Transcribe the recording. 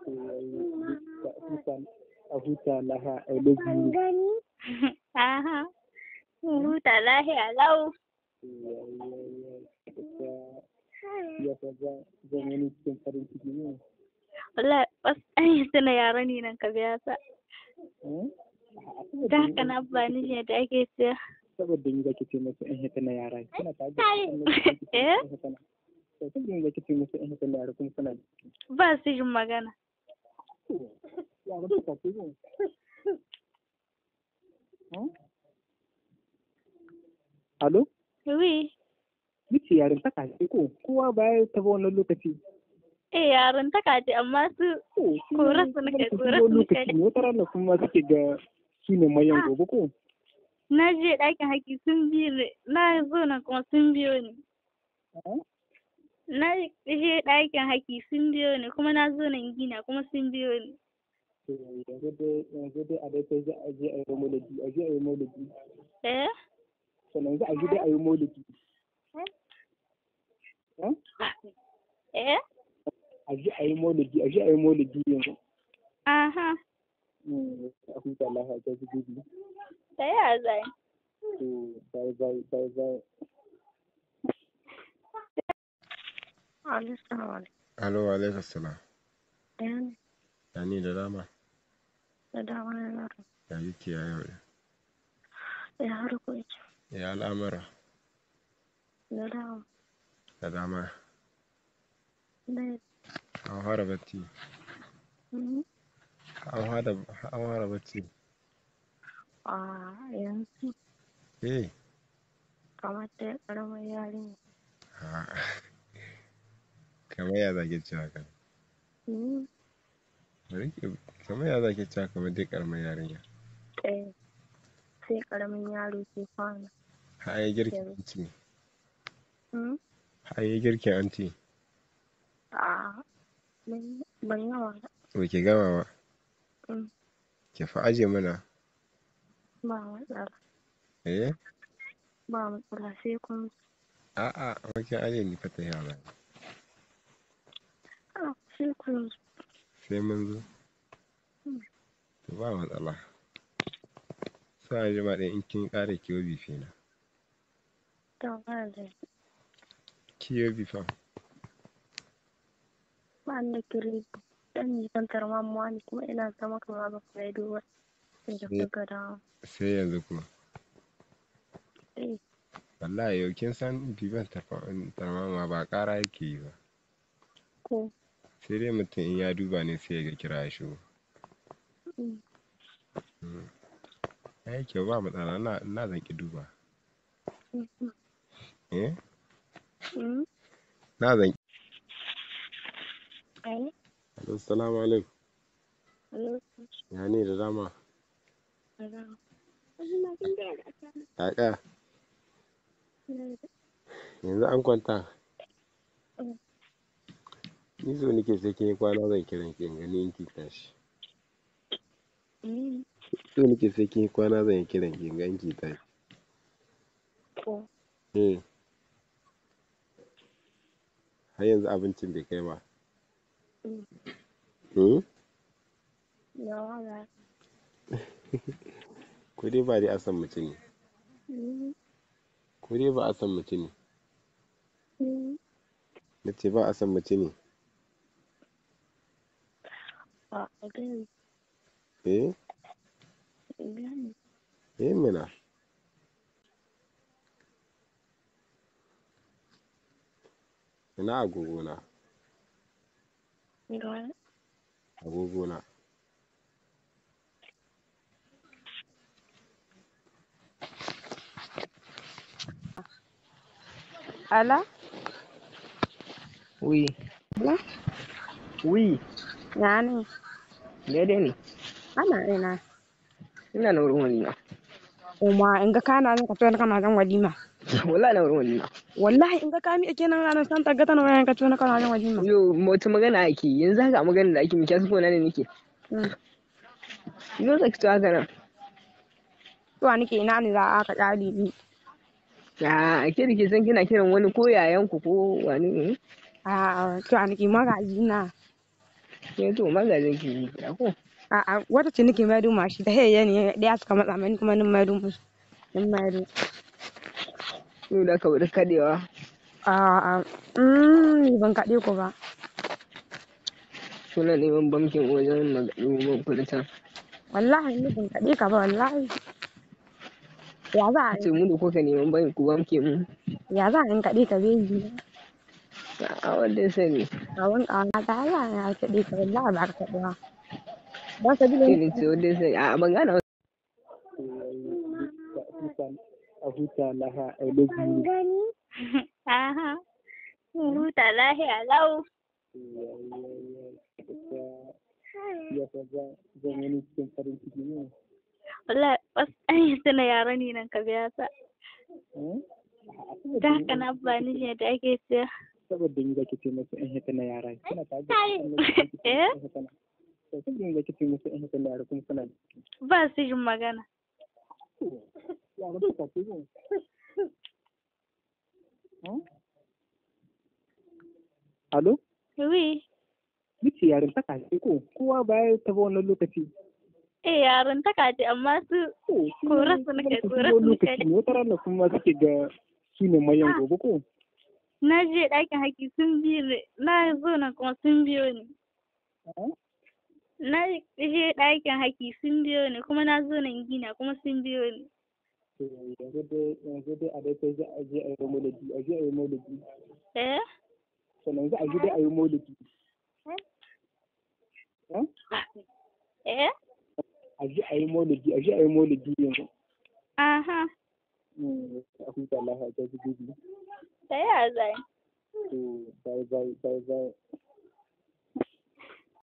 a huta laha I love you. Aha. Huta lahiya lau. Ya fa zan wani cikin farin ciki ne. Wallahi wasu an yi tuna yara ne nan ka biya sa. Da haka na ba ni shi da ake siya. Saboda ni zaki ce musu in hita na yara. Kina ta ga Eh? Saboda ni zaki ce musu in hita na yara kuma suna Ba su jin magana. ya ga duka ce ne. Alo? Wi. Nice yarin ta ce ko kowa baya ta ba wannan lokaci. Eh yaran ta kace amma su Korar su nake, korar su nake. lokaci ne wata rana kuma suke ga shi ne mayan gobe ko. na je ɗakin haƙi sun biyo ni. Na zo nan kuma sun biyo ni. Na je ɗakin haƙi sun biyo ni kuma na zo nan gina kuma sun biyo ni. To, Yanzu dai yanzu dai a dai sai za a je a yi maulidi a je a yi maulidi. Eh? Sannan za a je dai a yi maulidi. Eh? A je a yi maulidi a je a yi maulidi yanzu. Aha. Mm, A huta lafiya ta ji gudu. Da ya zai. To, bye bye bye bye. Alo, alaikum salam. Ɗayan Ya ni da dama? da dama na yaro. Ya yi ya yau da? Ya harko yake. Ya al'amura Da dama. da dama. Da An fara bacci. Mhm. An fara an fara bacci. a yanzu Eh. kamar da ƙaramar yarinya. ha. Kamar ya zage cewa kan. Mhm. Bari ki kamar ya zage cewa kamar dai karamar yarinya. Eh, sai ƙaramin yaro ke kwana. Ha ai girkin Yanzu. anti. Mhm. Ha ai girkin anti. a ban ban yawa ba. Ba ki gama ba. Mm. Ki fa aje mana. ba matsala Eh? ba matsala sai kun A'a, wakin aje ni fa ta yawa. a sai kun Sai mun zo. Mm. To ba matsala. Sai a jima ɗin in kin ƙara kiwo bife na. ta ba da Kiwo bifan. ba ni da kiri dan yi kan tarmamuwa ne kuma ina zama kamar ba ku yi duba sai da Eh. kuka dawo Sai yanzu kuma. eh Wallahi yau kin san bifan tarmama ba ƙara yake yi ba. ko Sai dai mutum in ya duba ne sai ya ga kira ya shigo. mm, Ya yi kyau ba matsala na na zan ki duba. mm, Eh? mm, Na zan ai Assalamu alaikum. alo Ya ne da dama? alo Kaka, yanzu an kwanta. Mm. Ni so nake sai kin yi kwana zan kiran ki in gani in ki tashi. mm, So nake sai kin yi kwana zan yi kiran ki in ga in ki tashi. ko Eh. Har yanzu abincin bai kai ba. mm, Hmm? yawa ba Ko dai ba dai a san mutum ne. mm, Ko dai ba a san mutum ne. mm, Na ce ba a san mutum ne. a gani Eh? gani Eh mana. Ina agogona. gani Agogona. Ala? Oui. Ala? Oui. Ya ne? Daidai ne. Ana ina. Ina na wurin walima. Uma in ga kana zan ka tona kana zan walima. Wallahi na wurin walima. Wallahi in ga ka mi kenan ranar san ta gata na wayan ka tona kana zan walima. Yo, wata magana ake yi. yanzu haka magana da ake miki su ne nake. Mm. Yo zaki to haka nan. To nake ina ne za a ka kyali ni. Ya, ke da ke san kina kiran wani ko yayan ku ko wani ne? A to nake magaji na. Ke to magajin ki yi kira ko? A'a wata ce nake maido mashi ta haya ne ɗaya suka matsa mani kuma nin maido musu. Nin maido. Yau da ka bari kadewa. A'a mm, ni ban kaɗe ku ba. Suna neman bankin wajen neman kuɗi can. Wallahi ni ban kaɗe ka ba wallahi. Ya za a Ce mu da kuka neman bankin ku banke mu. ya za a in kaɗe ka beji. A wanda ya sani. A wani ƙawana ta Allah ya kaɗe ka wallahi ba ka kaɗe ba. Ba ka bi da Sai ni ce wanda ya sani. A ban gane a huta laha I love you. Aha. Huta lahiya lau. Ya fa zan wani cikin farin ciki ne. Wallahi bas an yi tuna yara ne nan ka biya sa. Ta haka na ba ni shi da ake siya. Saboda ni zaki ce musu in hita na yara. Kuna ta ga Eh? Saboda ni zaki ce musu in hita na yara kuma kuna Ba su jin magana. yara suka ce ne. Alo? Wi. Nice yarin ta kace ko kowa baya ta ba wannan lokaci. Eh yaran ta kace amma su Kora su nake, kora su nake. lokaci ne wata rana kuma suke ga su ne mayan gobe ko. na je ɗakin haƙi sun biyo ni. Na zo na kuma sun biyo ni. Na je ɗakin haƙi sun biyo ni kuma na zo nan gina kuma sun biyo ni. Yanzu dai yanzu dai a dai sai za a je a yi maulidi a je a yi maulidi. Eh? Sannan za a je dai a yi maulidi. Eh? A je a yi maulidi a je a yi maulidi yanzu. Aha. A huta lafiya ta ji gobe. Da ya zai. To bye bye bye bye.